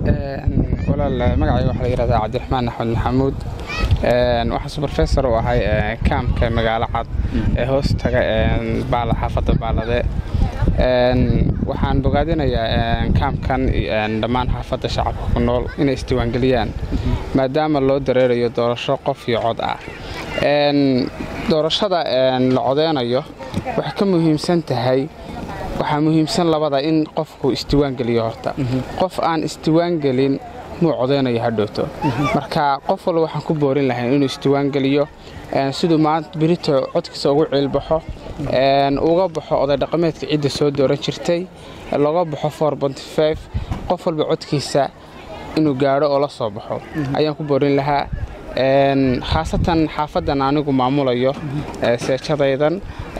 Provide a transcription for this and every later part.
walaal magacayga waxaa la yihahdaa cabdiraxmaan axmed maxamuud waxaa subrofessor u ahay kaamka magaalo cad ee hoos taga xaafadda baalade waxaan bogaadinayaa kaamkan dhammaan xaafadda shacabka ku nool inay isdiiwaangeliyaan maadaama loo dareerayo doorasho qof iyo cod ah doorashada la codeynayo waxay ka muhiimsan tahay waxaa muhiimsan labada in qofku isdiiwaangeliyo horta qof aan isdiiwaangelin muu codeynayo hadhowto marka qof walba waxaan ku boorin lahayn inuu isdiiwaangeliyo siduu maanta berito codkiisa ugu ciilbaxo uga baxo oday dhaqameedka cidda soo dooran jirtay loga baxo qof walba codkiisa inuu gaadho oo la soo baxo ayaan ku boorin lahaa khaasatan xaafadan anigu maamulayo seejadaydan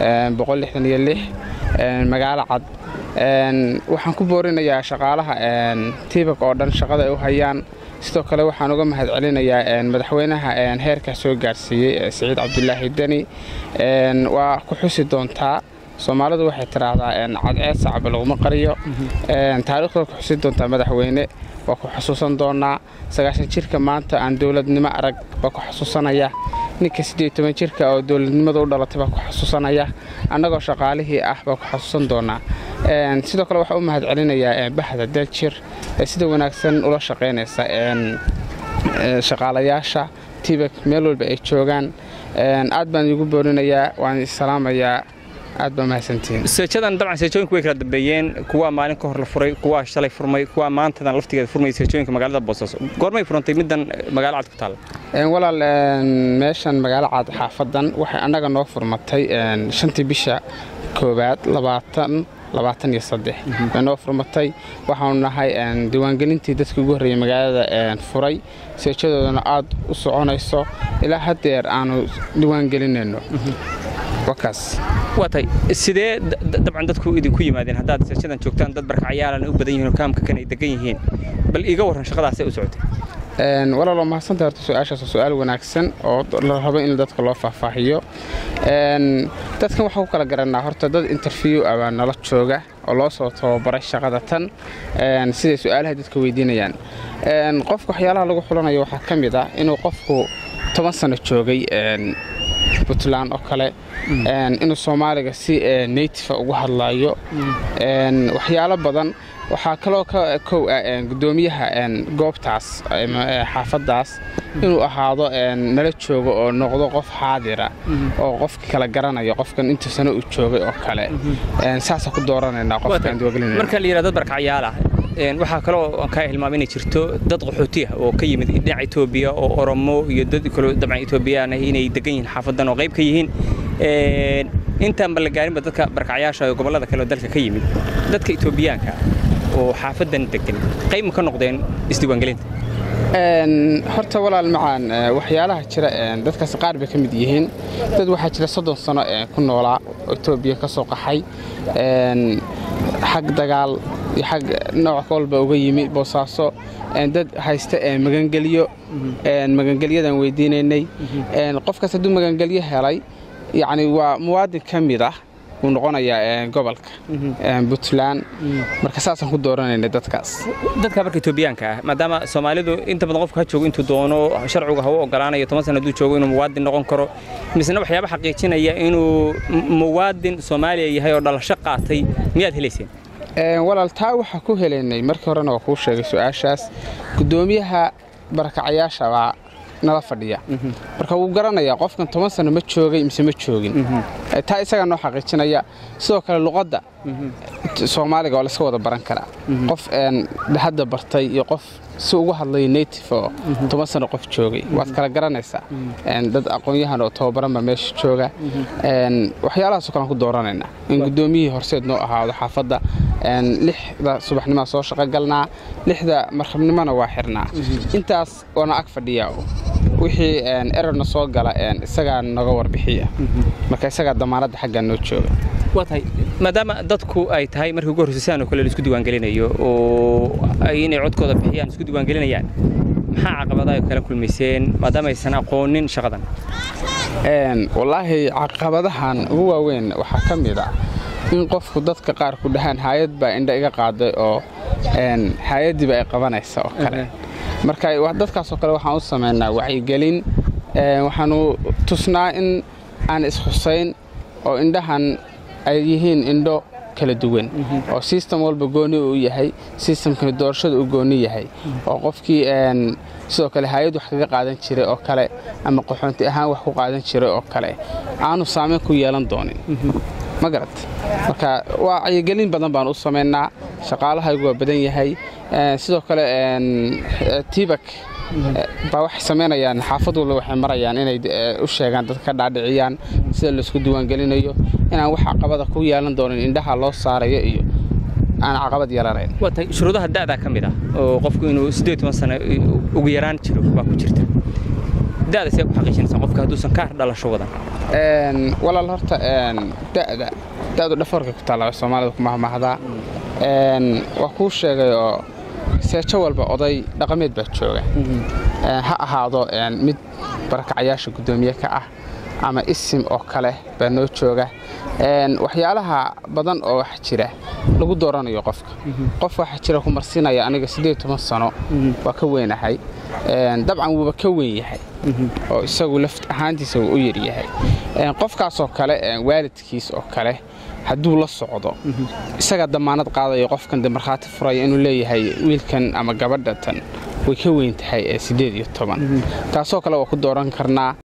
magaalo cad waxaan ku boorinayaa shaqaalaha tiibak oo dhan shaqada ay u hayaan sidoo kale waxaan uga mahad celinayaa madaxweynaha heerkaa soo gaarsiiyey siciid cabdulaahi deni waa ku xusi doontaa soomaalidu waxay tiraahdaa cadceed sacaba laguma qariyo taariikhda ku xusi doontaa madaxweyne waa ku xusuusan doonaa sagaashan jirka maanta aan dowladnimo arag baa ku xusuusanaya ninka siddeed toban jirka oo dowladnimada u dhalatay baa ku xusuusanaya annagoo shaqaalihii ah baa ku xusuusan doonaa sidoo kale waxaa u mahad celinayaa bahda daljir ee sida wanaagsan ula shaqaynaysa shaqaalayaasha tibak meel walba ay joogaan aad baan iigu boorinayaa waan isalaamayaa aad baa mahadsantihiin seejadan dabcan seejooyinku way kala dambeeyeen kuwaa maalin ka hor la furay kuwaa shalay furmay kuwaa maantadan laftigeeda furmay seejooyinka magaalada boosaaso goormay furantay middan magaalo cad ku taalla walaal meeshan magaalo cad xaafadan waxay annaga noo furmatay shantii bisha koowaad labaatan labaatan iyo saddex bay noo furmatay waxaanu nahay diiwaangelintii dadkii ugu horreeyey magaalada furay seejadoodana aad u soconayso ilaa haddeer aanu diiwaangelinayno wakaas waatay sidee dabcan dadku idinku yimaadeen haddaad seejadan joogtaan dad barkacyaalan u badan yihiin oo kaamka kan ay degan yihiin bal iiga warran shaqadaasay u socotay walaaloo mahadsanta horta su-aashaas waa su-aal wanaagsan oo la rabo in dadka loo faahfaahiyo dadkan waxaa ku kala garanaa horta dad interview ah baa nala jooga oo loo soo tababaray shaqada tan siday su-aalaha dadka weydiinayaan qofka waxyaalaha lagu xulanayo waxaa ka mid ah inuu qofku toban sano joogay puntland oo kale inuu soomaaliga si nativa ugu hadlayo waxyaalo badan waxaa kaloo ka kow ah gudoomiyaha goobtaas xaafadaas inuu ahaado nala joogo oo noqdo qof xaadira oo qofka kala garanayo qofkan intuu sano uu joogay oo kale saasa ku dooranaynaa qofkaan marka la yidhahdo dad barkacyaal ah waxaa kaloo kaa hilmaama inay jirto dad qaxooti ah oo ka yimid dhinaca etoobiya oo oromo iyo dad kaloo dabcan etoobiyaan ah inay degan yihiin xaafadan oo qayb ka yihiin intaanba la gaarinba dadka barkacyaasha oo gobollada kale oo dalka ka yimid dadka etoobiyaanka oo xaafadan degan qayb ma ka noqdeen isdiiwaangelinta horta walaal macaan waxyaalaha jira dadkaas qaar bay ka mid yihiin dad waxaa jira soddon sano ku noolaa oo etoobiya ka soo qaxay xag dagaal iyo xag nooc walba uga yimi boosaaso dad haysta magangelyo magangelyadan weydiinaynay qofkaas hadduu magangelyo helay yacni waa muwaadin ka mid ah wuu noqonayaa gobolka puntland marka saasaan ku dooranayna dadkaas dadka marka etoobiyaanka ah maadaama soomaalidu inta badan qofka ha joogo intuu doono sharcigu haw ogolaanayo toban sana hadduu joogo inuu muwaadin noqon karo misena waxyaaba xaqiijinaya inuu muwaadin soomaaliya yahay oo dhalasho qaatay miyaad helayseen walaal taa waxaa ku helaynay markii horena waa kuu sheegay su-aashaas gudoomiyaha barakacayaasha baa nala fadhiya marka wuu garanayaa qofkan toban sano ma joogay mise ma joogin taa isagaa noo xaqiijinaya sidoo kale luqadda soomaaliga waa layska wada baran karaa qof hadda bartay iyo qof si ugu hadlaya native oo toban sano qof joogay waad kala garanaysaa dad aqoon-yahan oo tababaran baa meesha jooga waxyaalahaasoo kalean ku dooranaynaa in guddoomiyihii horseed noo ahaado xaafadda lixda subaxnimaa soo shaqogalnaa lixda markabnimona waa xirnaa intaas waana ag fadhiya wixii erorna soo gala isagaa naga warbixiya marka isagaa damaanadda xaggaa noo jooga waa tahay maadaama dadku ay tahay markii ugu horreysa sidaan oo kale laisku diiwaangelinayo oo ay inay codkooda bixiyaan isku diiwaangelinayaan maxaa caqabadaha ay kala kulmayseen maadaama aysan aqoonin shaqadan wallaahi caqabadahan ugu waaweyn waxaa ka mid ah in qofku dadka qaar ku dhahaan haayad baa indha iga qaaday oo hay-addiiba ay qabanaysa oo kale marka dadkaasoo kale waxaan u samaynaa wacyigelin waxaanu tusnaa in aan ishusayn oo indhahan ay yihiin indho kala duwan oo sistem walba gooni uu yahay sistamkani doorashada uu gooni yahay oo qofkii sidoo kale hay-ad wax kaga qaadan jiray oo kale ama qaxoonti ahaan wax ku qaadan jiray oo kale aanu saamayn ku yeelan doonin ma garat marka wacyigelin badan baan u samaynaa shaqaalahaygu waa badan yahay sidoo kale tibak baa waxay samaynayaan xaafad walba waxay marayaan inay u sheegaan dadka ka dhaadhiciyaan sida laysku diiwaangelinayo inaan wax caqabada ku yeelan doonin indhaha loo saarayo iyo aan caqabad yeelanayn waatay shuruudaha da'daa ka mid ah oo qofku inuu siddeed toban sano ugu yaraan jiro baa ku jirta da'da see ku xaqiijinaysaa qofka hadduusan kaar dhalasho wadan walaal horta da'da da'du dhafoorka ku taalla soomaalida ku mahmahdaa waa kuu sheegay oo seejo walba oday dhaqameed baa jooga ha ahaado mid barakacyaasha guddoomiye ka ah ama isim oo kale baa noo jooga waxyaalaha badan oo wax jira lagu dooranayo qofka qof waxaa jira ku marsiinaya aniga siddeed toban sano waa ka weynahay dabcan wuuba ka weyn yahay oo isagu laft ahaantiisa wuu u yaryahay qofkaasoo kale waalidkiis oo kale hadduu la socdo isagaa damaanad qaadayo qofkan de markhaati furaya inuu leeyahay wiilkan ama gabadha tan way ka weyn tahay ee siddeed iyo toban taasoo kale waa ku dooran karnaa